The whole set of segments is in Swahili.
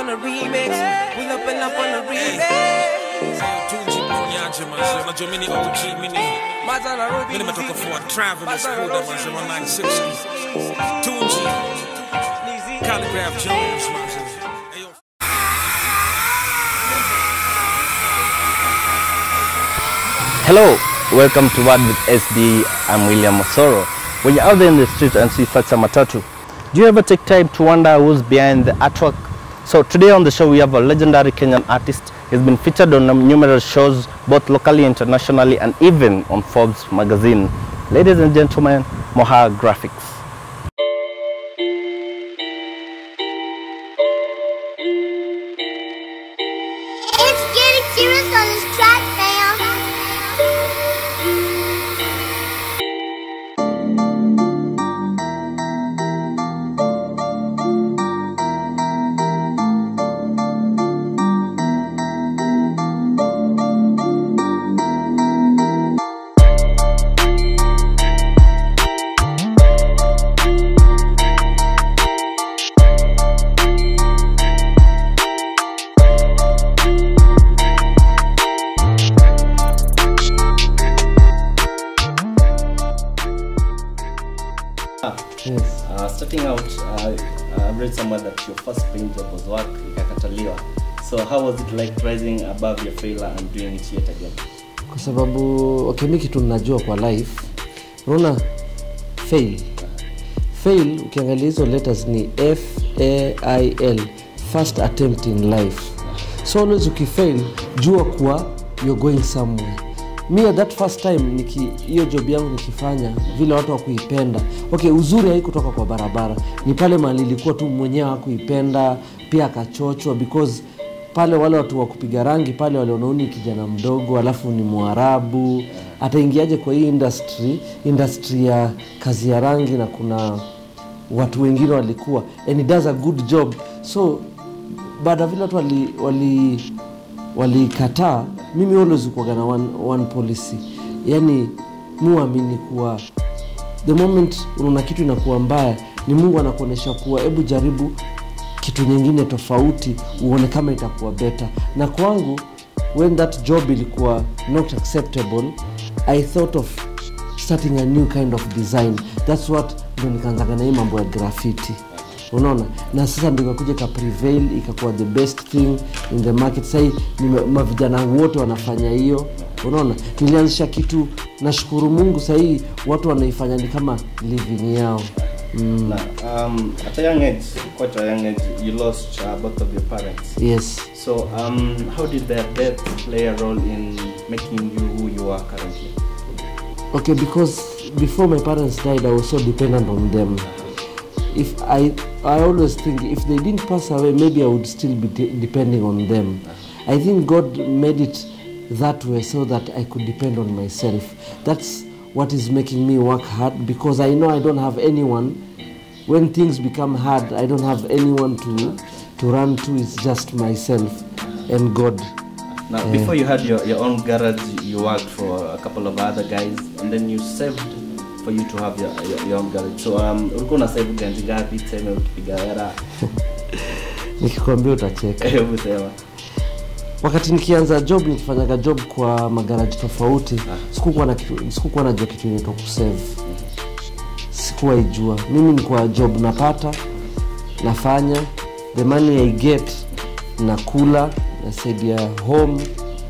on the remix. Pull up and up on the remix. Tunji Mnyanje manze, unajua mimi ni OG, mimi ni Mazana Ruby. mimi nimetoka for travel na school da manze, 196. Tunji, Calligraph Jones manze. Hey, yo. Hello, welcome to Word with SD. I'm William Osoro. When you're out there in the street and see such a matatu, do you ever take time to wonder who's behind the artwork? So today on the show we have a legendary Kenyan artist. He's been featured on numerous shows, both locally, internationally, and even on Forbes magazine. Ladies and gentlemen, Moha Graphics. It's getting serious on this track, fam. Yes. Uh, starting out, uh, I read somewhere that your first paint job was work ikakataliwa. So how was it like rising above your failure and doing it yet again? kwa sababu okay, mi kitu ninajua kwa life unaona fail fail ukiangalia hizo letters ni f a i l first attempt in life so always ukifail jua kuwa you're going somewhere mi at that first time niki hiyo job yangu nikifanya vile watu wakuipenda okay uzuri haikutoka kwa barabara ni pale mali ilikuwa tu mwenyewe hakuipenda pia akachochwa because pale wale watu wa kupiga rangi pale walionauni kijana mdogo alafu ni mwarabu ataingiaje kwa hii industry industry ya kazi ya rangi na kuna watu wengine walikuwa and he does a good job so baada ya vile watu walikataa wali, walikataa, mimi always kuaga na one, one policy yani muamini kuwa the moment unaona kitu inakuwa mbaya ni mungu anakuonyesha kuwa hebu jaribu kitu nyingine tofauti uone kama itakuwa beta na kwangu when that job ilikuwa not acceptable i thought of starting a new kind of design thats what ndo nikaanzaga na hii mambo ya graffiti unaona na sasa ndo ikakuja ika prevail ikakuwa the best thing in the market sahii mavijana wote wanafanya hiyo unaona nilianzisha kitu nashukuru mungu sahii watu wanaifanya ni kama living yao mm. Now, um, at a young age, quite a young age, you lost uh, both of your parents. yes So um, how did their death play a role in making you who you are currently? okay because before my parents died i was so dependent on them if i i always think if they didn't pass away maybe i would still be de- depending on them i think god made it that way so that i could depend on myself that's what is making me work hard because i know i don't have anyone when things become hard i don't have anyone to to run to it's just myself and god Now, before you had your, your own garage, you worked for a couple of other guys, and then you saved for you to have your, your, your own garage. So um, ulikuwa una save ganji ngapi tuseme ukipiga hela? nikikwambia utacheka Hebu sema. wakati nikianza job nikifanyaga job kwa magaraji tofauti sikukuwa na kitu- sikukuwa najua kitu inaitwa kusave sikuwa ijua mimi ni kwa job napata nafanya the money i get nakula nasaidia home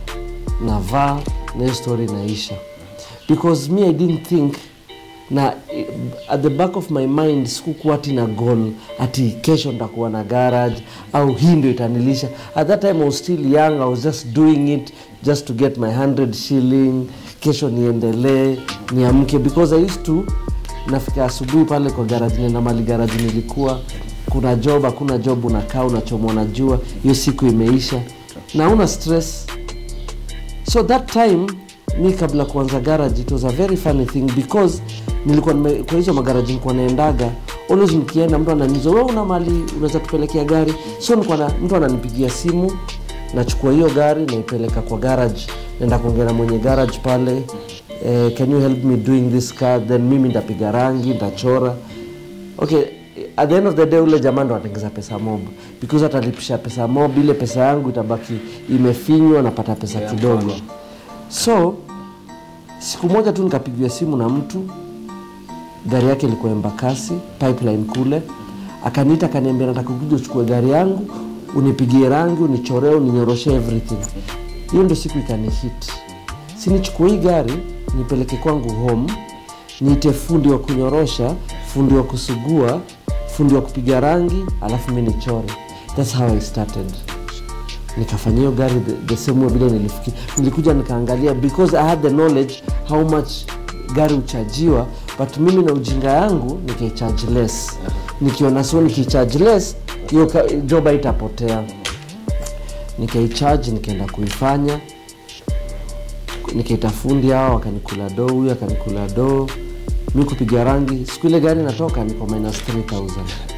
navaa na hiyo story inaisha because me i didn't think na eh, at the back of my mind sikukuwa ati na goal ati kesho nitakuwa na garage au hii ndio itanilisha at that time I was still young I was just doing it just to get my 100 shilling kesho niendelee niamke because I used to nafika asubuhi pale kwa garage nenda mali garage nilikuwa kuna job hakuna job unakaa unachomwa na jua hiyo siku imeisha na una stress so that time mi kabla kuanza garage it was a very funny thing because nilikuwa nime, kwa hizo magaraji nilikuwa naendaga always nikienda mtu ananiuliza wewe una mali unaweza tupelekea gari so nilikuwa na mtu ananipigia simu nachukua hiyo gari naipeleka kwa garage naenda kuongea na mwenye garage pale eh, can you help me doing this car then mimi nitapiga rangi nitachora okay at the end of the day ule jamaa ndo atengeza pesa mob because atalipisha pesa mob ile pesa yangu itabaki imefinywa napata pesa kidogo so siku moja tu nikapigiwa simu na mtu gari yake ilikuwa embakasi pipeline kule akaniita akaniambia nataka kuja uchukue gari yangu unipigie rangi unichoree uninyoroshe everything hiyo ndio siku ikanihit sinichukue hii gari nipeleke kwangu home niite fundi wa kunyorosha fundi wa kusugua fundi wa kupiga rangi alafu mi nichore thats how i started nikafanya hiyo gari the, the same way vile nilifikiri nilikuja nikaangalia because i had the knowledge how much gari huchajiwa but mimi na ujinga yangu nikaicharge less nikiona so nikicharge less hiyo ka- job haitapotea nikaicharge nikaenda kuifanya nikaita fundi hao wakanikula doo huyu akanikula doo mi kupiga rangi siku ile gari natoka niko minus 3000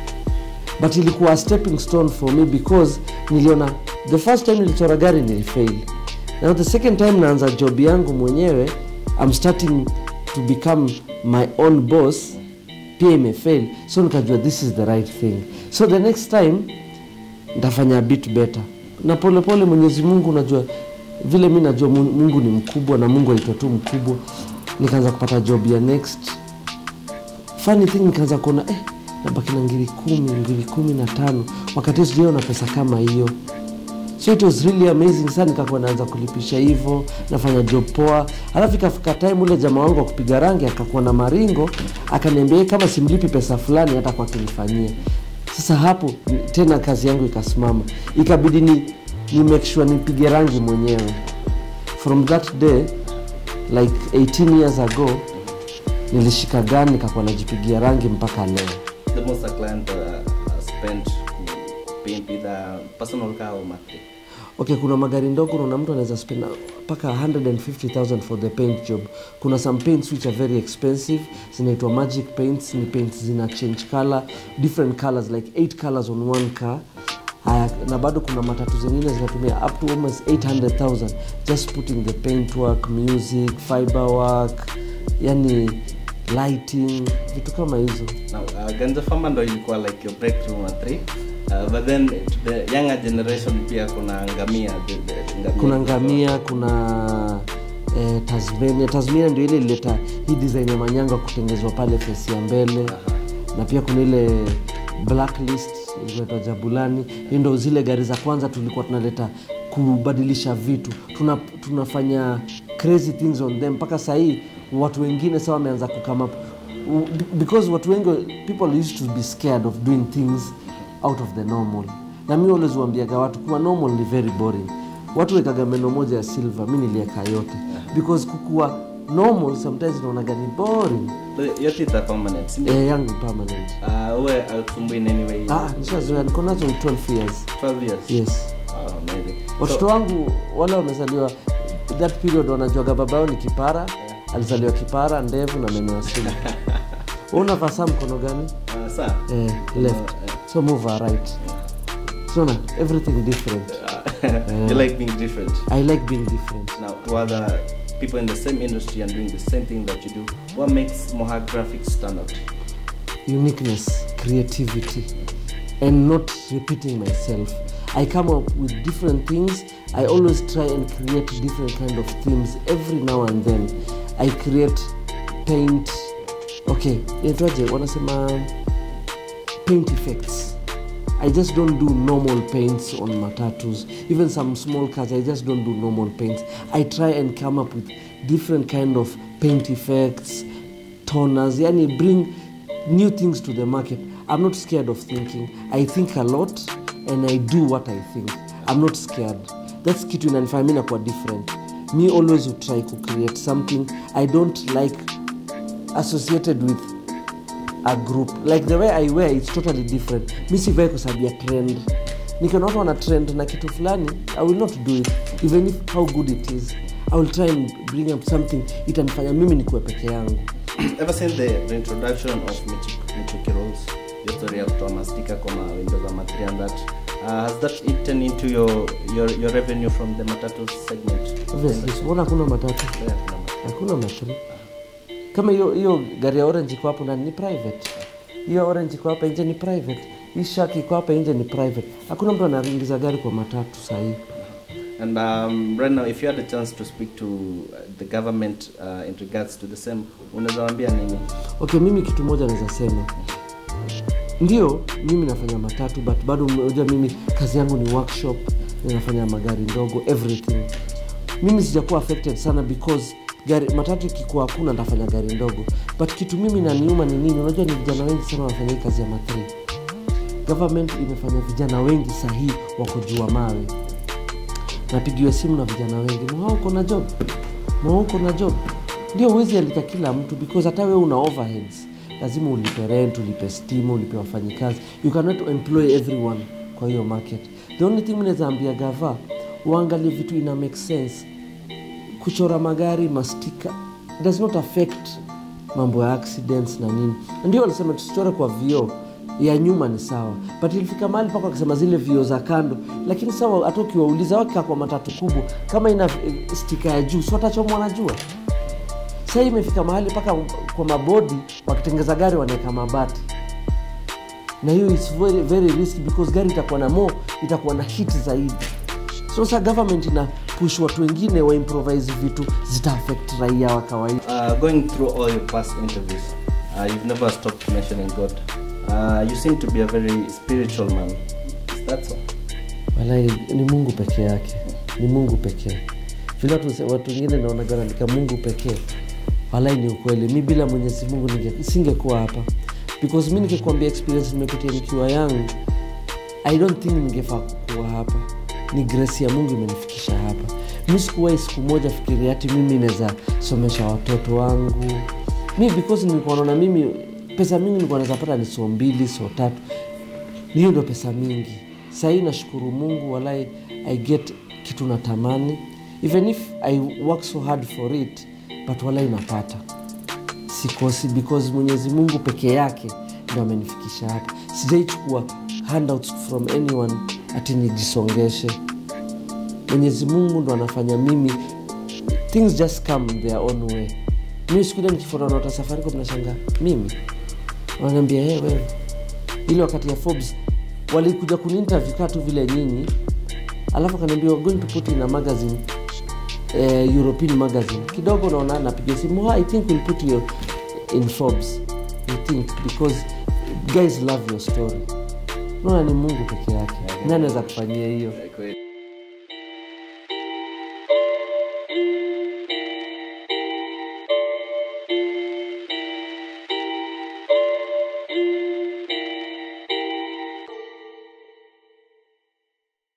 but ilikuwa a stepping stone for me because niliona the first time nilichora gari nilifail now the second time naanza job yangu mwenyewe I'm starting to become my own boss pia imefail so nikajua this is the right thing so the next time ntafanya a bit better na polepole mwenyezi mungu unajua vile mi najua Mu- mungu ni mkubwa na mungu aitwa tu mkubwa nikaanza kupata job ya next funny thing nikaanza kuona eh, nabaki na ngiri kumi ngiri kumi na tano wakati sijaona pesa kama hiyo so it was really amazing sana nikakuwa naanza kulipisha hivyo nafanya job poa alafu ikafika time ule jamaa wangu wa kupiga rangi akakuwa na maringo akaniambia "Eh, kama simlipi pesa fulani hata kwa kunifanyia sasa hapo tena kazi yangu ikasimama ikabidi ni, ni make sure nipige rangi mwenyewe from that day like 18 years ago nilishika gani nikakuwa najipigia rangi mpaka leo The most a client uh, spent to paint with a personal car or monthly. okay kuna magari ndogo unaona mtu anaweza spend mpaka 150000 for the paint job kuna some paints which are very expensive zinaitwa magic paints ni paints zina change color different colors like 8 colors on one car Haya, na bado kuna matatu zingine zinatumia up to almost 800000 just putting the paint work music fiber work yani lighting vitu kama hizo Now, uh, Ganja Farmer ndo ilikuwa like your breakthrough number three. Uh, but then to the younger generation pia kuna ngamia. The, the, ngamia kuna ngamia kuna eh, tasmania tasmania ndio ile ilileta hii design ya manyanga kutengezwa pale fesi ya mbele na pia kuna ile blacklist ilikuwa jabulani hii ndo zile gari za kwanza tulikuwa tunaleta kubadilisha vitu Tuna, tunafanya crazy things on them mpaka sahii watu wengine sa wameanza kukama up because watu wengi people used to be scared of doing things out of the normal na mi always huambiaga watu kuwa normal ni very boring watu wekaga meno moja ya silver mi nilieka yote because kukuwa normal sometimes naonaga ni boring The- Your teeth are permanent. si ndio? eh, yangu permanent Uh, uwe hausumbui in any way. ah, nishazoea niko nazo 12 years 12 years. yes Wow, amazing. watoto wangu wale wamezaliwa that period wanajuaga baba yao ni kipara alizaliwa kipara ndevu na meno ya simu unavaa saa mkono gani Uh, sir, eh, left so move her right sona everything different you like being different. i like being different Now, to other people in the same industry and doing the same thing that you do, what makes Mohawk Graphics stand out? uniqueness creativity and not repeating myself i come up with different things i always try and create different kind of themes every now and then i create paint okay inaitwaje wanasema paint effects I just don't do normal paints on matatus. Even some small cars, I just don't do normal paints. I try and come up with different kind of paint effects, toners, yani bring new things to the market. I'm not scared of thinking. I think a lot and I do what I think. I'm not scared. That's kitu inanifanya mimi nakuwa different. Me always will try to create something. I don't like associated with a group like the way i wear it's totally different mi sivai kwa sababu ya trend nikiona watu wana trend na kitu fulani i will not do it even if how good it is i will try and bring up something itanifanya mimi nikuwe peke yangu Ever since the, the introduction of Michi- Michuki Rolls, your story ya kutoa mastika kwa windows ama 3 and that, uh, has that eaten into your, your, your revenue from the matatu segment? obviously mbona hakuna matatu Yeah, kuna matatu. hakuna matatu kama hiyo hiyo gari ya orange iko hapo ndani ni private hiyo orange iko hapa nje ni private hii shark iko hapa nje ni private hakuna mtu anaingiza gari kwa matatu sahii And um, right now, if you had a chance to speak to uh, the government uh, in regards to the same, unaweza waambia nini? okay mimi kitu moja naweza sema ndio mimi nafanya matatu but bado unajua mimi kazi yangu ni workshop ninafanya magari ndogo everything mimi sijakuwa affected sana because gari matatu ikikuwa hakuna ndafanya gari ndogo but kitu mimi naniuma ni nini unajua ni vijana wengi sana wanafanya hii kazi ya matri government imefanya vijana wengi sahii wako jua mawe napigiwa simu na vijana wengi mwao uko na job mwao uko na job ndio huwezi andika kila mtu because hata wewe una overheads lazima ulipe rent ulipe stima ulipe wafanyikazi you cannot employ everyone kwa hiyo market the only thing naweza ambia gava uangalie vitu ina make sense kuchora magari mastika it does not affect mambo ya accidents na nini ndio walisema tusichore kwa vioo ya nyuma ni sawa but ilifika mahali paka wakisema zile vioo za kando lakini sawa hata ukiwauliza wakikaa kwa matatu kubwa kama ina eh, stika ya juu si watachomwa na jua sasa hii imefika mahali mpaka kwa mabodi wakitengeza gari wanaweka mabati na hiyo is very, very risky because gari itakuwa na mo itakuwa na hit zaidi so sasa government ina push watu wengine wa improvise vitu zita affect raia wa kawaida Uh, going through all your past interviews, uh, you've never stopped mentioning God. Uh, you seem to be a very spiritual man. Is that so? walai ni mungu peke yake ni mungu pekee vile watu watu wengine naonaga naandika mungu pekee walai ni ukweli mi bila mwenyezi mungu ninge- singekuwa hapa because mi nikikwambia experience nimepitia nikiwa yangu i don't think ningefaa kuwa hapa ni grace ya mungu imenifikisha hapa mi sikuwahi siku moja fikiria hati mimi naweza somesha watoto wangu mi because nilikuwa naona mimi pesa mingi nilikuwa naweza pata ni soo mbili soo tatu hiyo ndo pesa mingi sahii nashukuru mungu walai i get kitu natamani even if i work so hard for it but walai napata sikosi because mwenyezi mungu peke yake ndo amenifikisha hapa sijaichukua handouts from anyone ati nijisongeshe mwenyezi mungu ndo anafanya mimi things just come their own way mi sikuja nikifuata nota safaricom nashanga mimi wananiambia hey, wewe ile wakati ya Forbes walikuja kuniinterview kaa tu vile nyinyi alafu akaniambia "We're going to put in a magazine eh, European magazine kidogo naona napiga simu "Ah, I think we'll put you in Forbes I think because guys love your story naona ni Mungu peke yake nani anaweza kufanyia hiyo Kweli.